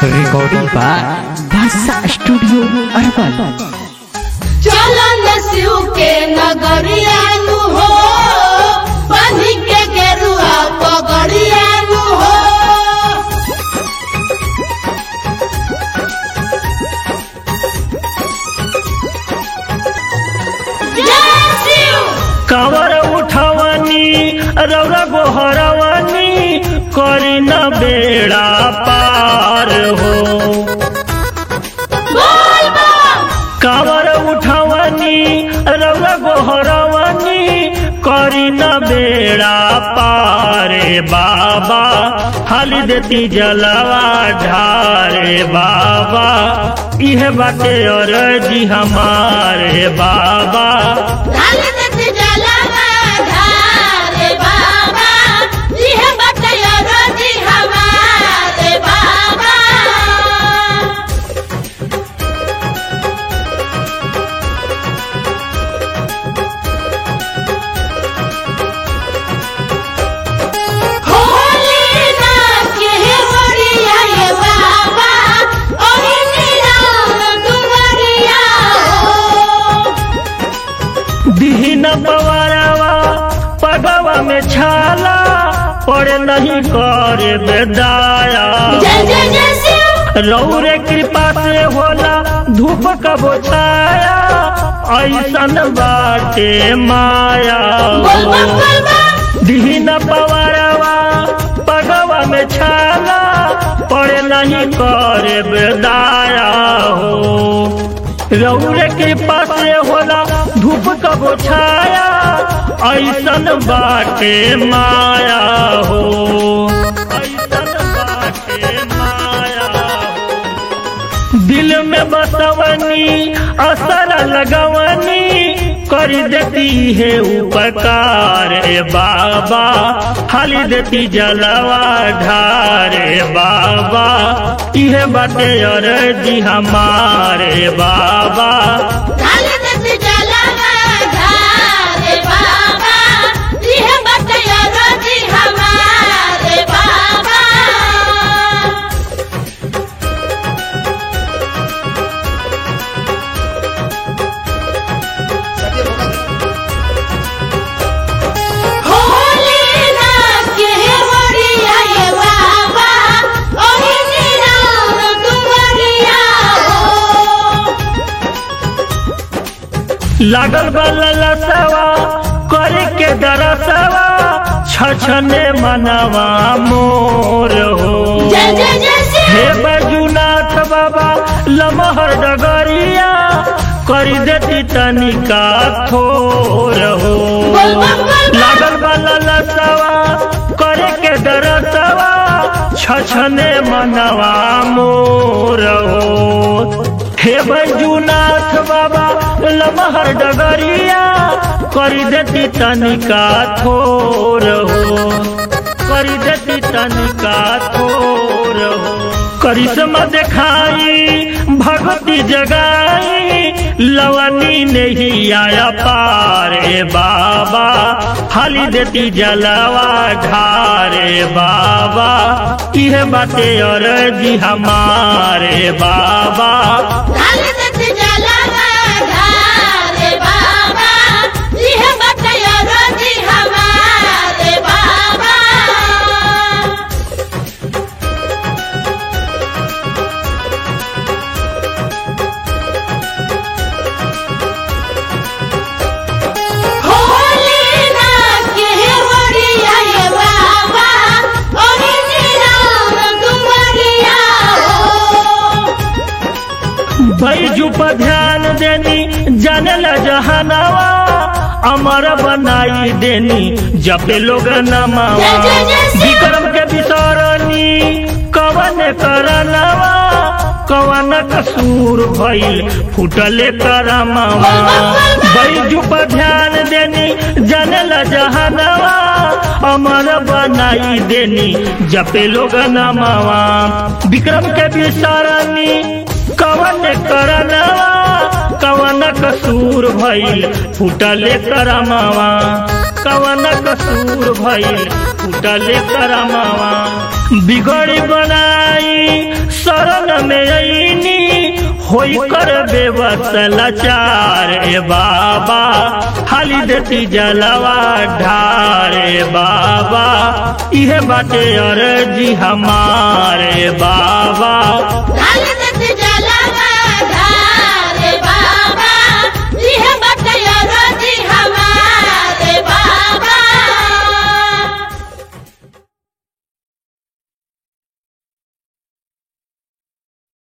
Recording by Basa Studio Urban. चलन शिव के नगरियानु हो बनी के गेरुआ पगड़ियानु हो जय शिव कावर उठवनी रौरा गोहरवनी करी न बेड़ा पार हो बोल बम कावर उठवनी रौरा गोहरवनी करी न बेड़ा पारे बाबा हाली देती जलवा ढारे बाबा इह बाटे और जी हमारे बाबा ढाल देत जलवा ढारे बाबा इह बटया रोजी हमारे बाबा होली ना के होरिया ये बाबा ओही निराम दुवरिया हो दीन पवारवा पगवा में छाला पड़े नहीं करे बेदाया जय जय जय शिव रौरे कृपा से होला धूप कबो छाया ऐसन बाटे माया बोल बम बोल बम दीन पवारवा पगवा में छाला पड़े नहीं करे बेदाया हो रौरे कृपा से होला धूप कबो छाया ऐसन बाटे माया हो ऐसन बाटे माया हो दिल में बसवनी असर लगवनी कर देती है उपकार ए बाबा खाली देती जलवा ढारे बाबा इहे बाटे और जी हमारे बाबा ढाल देत जलवा ढारे बाबा इह बटया रोजी हमारे बाबा होली ना के होरिया ये बाबा ओही निराम दुवरिया हो लागल बल्ला सवा करे के दरसवा छछने मनवा मोर हो जय जय जय हे शिव बैजूनाथ बाबा लमहर डगरिया करी देती तनिका थोर हो बोल बम बोल बम लागल वाला लसवा करे के दरसवा छछने मनवा मोर हो हे बैजूनाथ बाबा लमहर डगरिया करी देती तनिका थोर हो करी देती तनिका थोर हो करिश्मा दिखाई भगवती जगाई लवनी नहीं आया पारे बाबा हाली देती जलवा ढारे बाबा यह बाते और जी हमारे बाबा ढाल देत जलवा ढारे बाबा इह बटया रोजी हमारे बाबा होली ना के होरिया ये बाबा ओही निराम दुवरिया हो बैजू पर ध्यान देनी जानल जहानावा अमर बनाई देनी जपे लोग नमावा जय जय जय शिव। विक्रम के बिसरनी कवन करनवा कवन कसूर भइल फुटले करमावा बैजू पर ध्यान देनी जानल जहानावा अमर बनाई देनी जपे लोग नमावा विक्रम के बिसरनी कवन करनवा कवन कसूर भइल फुटले करमावा कवन कसूर भइल फूटले करमावा बिगड़ी बनाई शरण में अईनी होई कर बेवसलाचार ए बाबा हाली देती जलवा ढार ए बाबा इहे बाटे अर्जी हमारे बाबा डाल दे